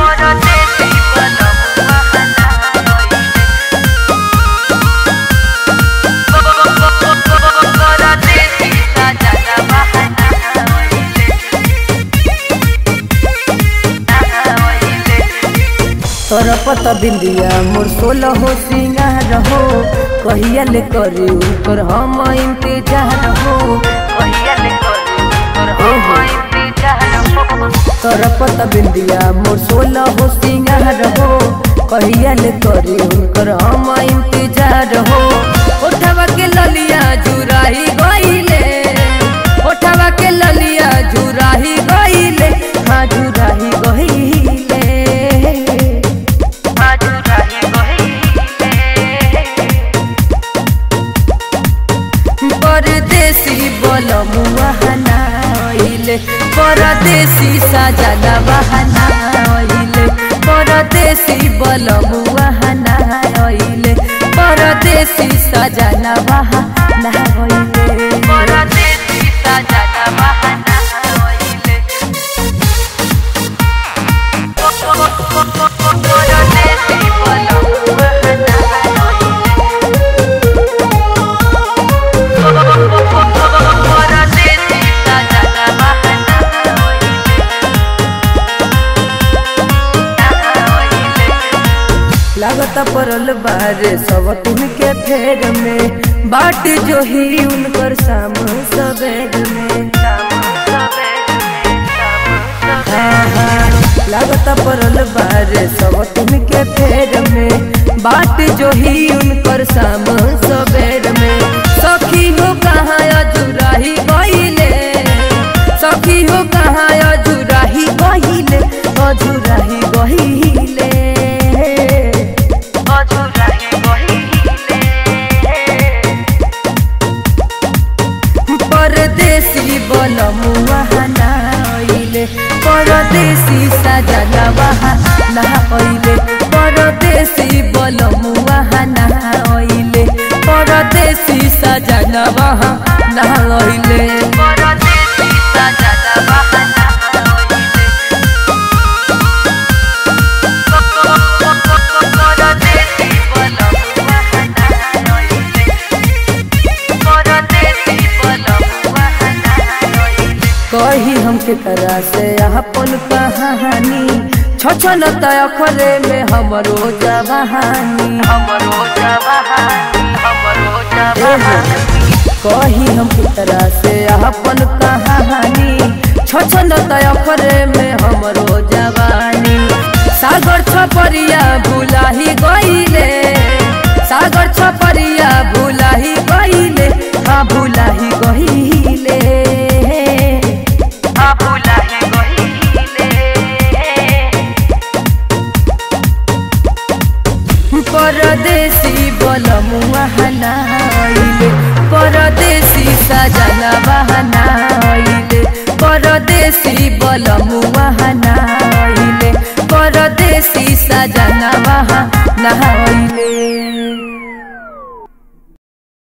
परदेसी बलमुआ हनाइले परदेसी सजनवा हनाइले तोर पत बिंदिया मोर सोलह हो सिंगार हो कहिया ले करी ऊपर हम इंतजार हो कहिया ले करू तोर हम इंतजार हो तोर पत बिंदिया मोर सोलह हो सिंगार हो कहिया ले करी ऊपर हम इंतजार हो उठवा के ललिया जुराही गईले उठवा के ललिया जुराही गईले हाँ जुराही गईले आजुराही गहिले परदेसी बलमुआ हनाइले परदेसी सजना बहनाइले परदेसी बलमुआ हनाइले परदेसी सजना बहनाइले परदेसी सजनवा हनाइले परदेसी बलमुआ हनाइले परदेसी सजनवा हनाइले लागत परल बारे सब तुमके फेर में बाट जो ही उनकर शाम सवेर में हाँ, हाँ, लागत परल बारे सब तुमके फेर में बाट जो ही उनकर शाम सवेर में सखी हो कहाँ अजुराही गईले सखी हो कहाँ अजुराही गईले अजुराही गईले परदेसी बलमुआ हनाइले परदेसी सजना हनाइले परदेसी बलमुआ हनाइले परदेसी सजना हनाइले कही हमके करा से अपन कहानी छछन तय खरे में हमरो जवानी हमरो जवानी हमरो जवानी कही हम तरह से अपन कहानी छछन तय खरे में हमरो जवानी सागर छपरिया भुलाही गईले सागर छपरिया भुलाही गईले हाँ भुलाही गईले आबुलाही गहिले परदेसी बलमुआ हनाइले परदेसी सजना बहनाइले परदेसी बलमुआ हनाइले परदेसी सजना बहनाइले